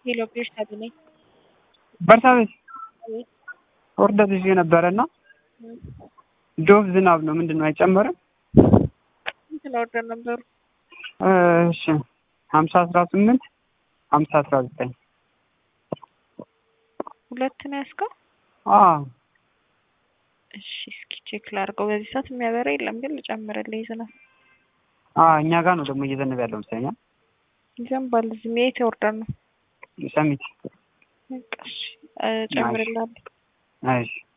ሄሎ ፕሌስ ታገኘኝ በርሳቤት ኦርደር ይዤ ነበረ እና ዶቭ ዝናብ ነው ምንድን ነው አይጨመርም? እንትን ኦርደር ነበሩ እሺ ሀምሳ አስራ ስምንት ሀምሳ አስራ ዘጠኝ ሁለት ነው ያዝከው? አዎ እሺ እስኪ ቼክ ላድርገው። በዚህ ሰዓት የሚያበራ የለም ግን ልጨምርልህ ዝናብ አዎ እኛ ጋር ነው ደግሞ እየዘነበ ያለው መሰለኝ ይዘንባል። እዚህ የት ኦርደር ነው? ሰሚት በቃ እሺ እጨምርልሃለሁ። እሺ